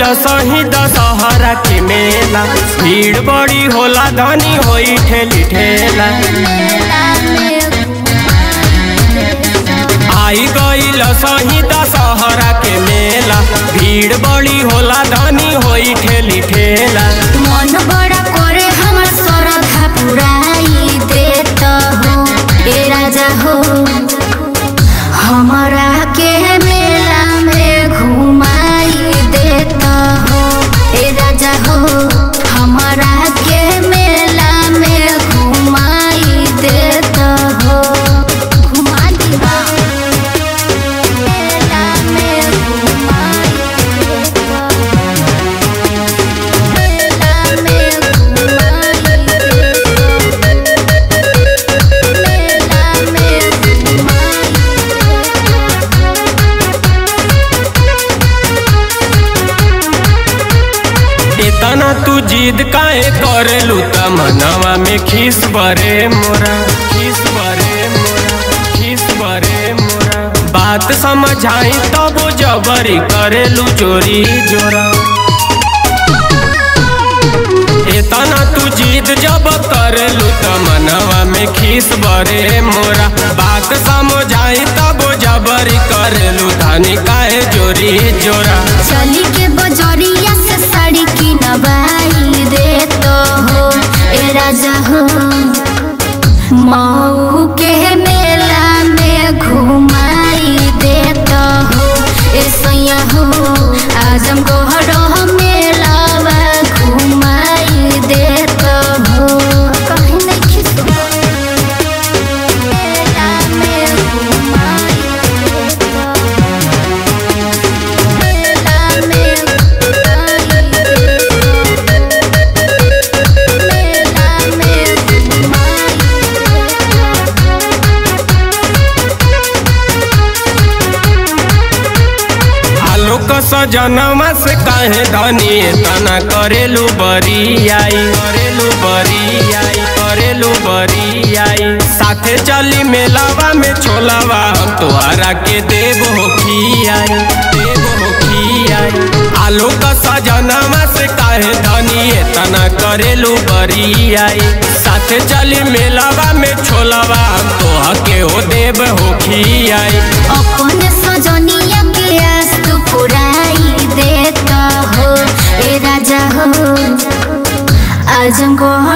सही दशहरा के मेला भीड़ बड़ी होला धनी होई ठेली ठेला आई गईल सही दशहरा के मेला भीड़ बड़ी होला धनी होई ठेली ठेला मन बड़ा करे हमर श्रद्धा पुराई देत हो ए राजा हो हमरा के मेला में घुमाई देत हो ए राजा हो हमरा के मेला में घुमाई देत हो घुमा दिहा मेला में घुमाई देत हो इतना तू जिद काहे करेलू त मनवा में खीस बरे मोरा खीस बरे मोरा खीस बरे मोरा बात समझाई तब जबरी करेलू चोरी जोरा इतना तू जिद जब करेलू त मनवा में खीस बरे मोरा बात समझाई तब जबरी करेलू धानी काहे चोरी जोरा चली के बजरिया से साड़ी की नवाई देत हो ए राजा हो मऊ के मेला में घुमाई देत हो ए सैया हो आजम गोहरो मेला घुमाई देत हो कहीं नहीं खिसो मेला में घुमाई देत हो आलोक सजनमा से काहे धनी तना करेलू बरियाई करेलू बरियाई करेलू बरियाई साथे चली मेलावा में छोलावा हम तोहरा के देव हो खियाई देव हो खियाई आलोक सजनमा से काहे धनी तना करेलू बरियाई साथे चली मेलावा में छोलावा हम तोह के हो देव हो खियाई अपन सजनिया के आस तू पुराई देता हो ए राजा हो आजम को